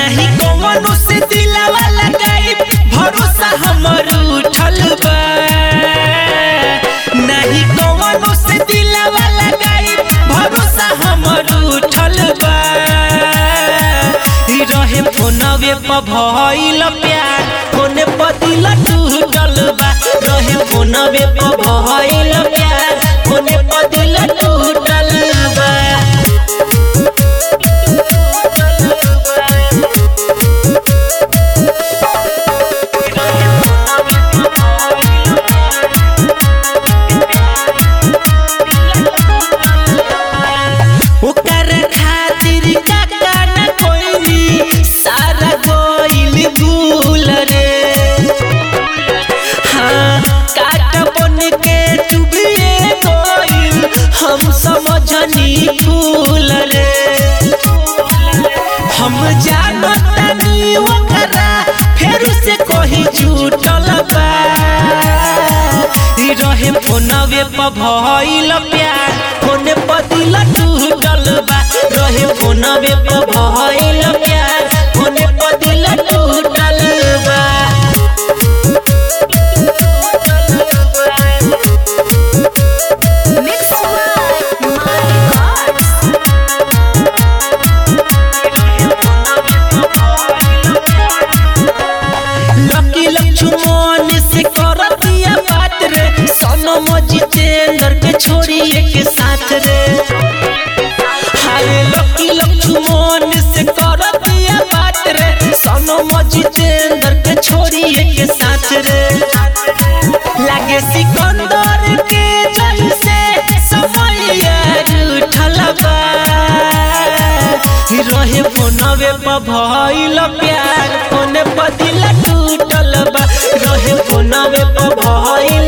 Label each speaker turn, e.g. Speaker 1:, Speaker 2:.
Speaker 1: नहीं कौनो से दिलवा लगाई भरोसा हमर उठल बा नहीं कौनो से दिलवा लगाई भरोसा हमर उठल बा ई रहे फोनवे पर भइल प्यार फोने पर दिल टूटल बा रहे फोनवे पर भइल प्यार फोने पर दिल टूटल बा ओकर खातिर काका न कोई सारा गोइल भूल रे हाँ काट बन के चुभिए गोइल हम समझनी फूल रे हम जानतनी ओकरा फेर से कहीं झूठल बा ई रहे फोनवे पर भइल प्यार फोने पर दिल टूटल बा रहे फोनवे पर भइल प्यार फोने पर दिल टूटल बा
Speaker 2: Mix by my gods.
Speaker 1: लकी लक्ष्मण से करतिया बात रे सनम जितेंद्र के छोड़ी एक साथ रे हाय लकी लक्ष्मण से करतिया बात रे सनम जितेंद्र के छोड़ी एक साथ रे लागे सिकंदर के जैसे समय उठल बा रहे फोनवे पर भइल प्यार फोने पर दिल टूटल बा रहे फोनवे पर भइल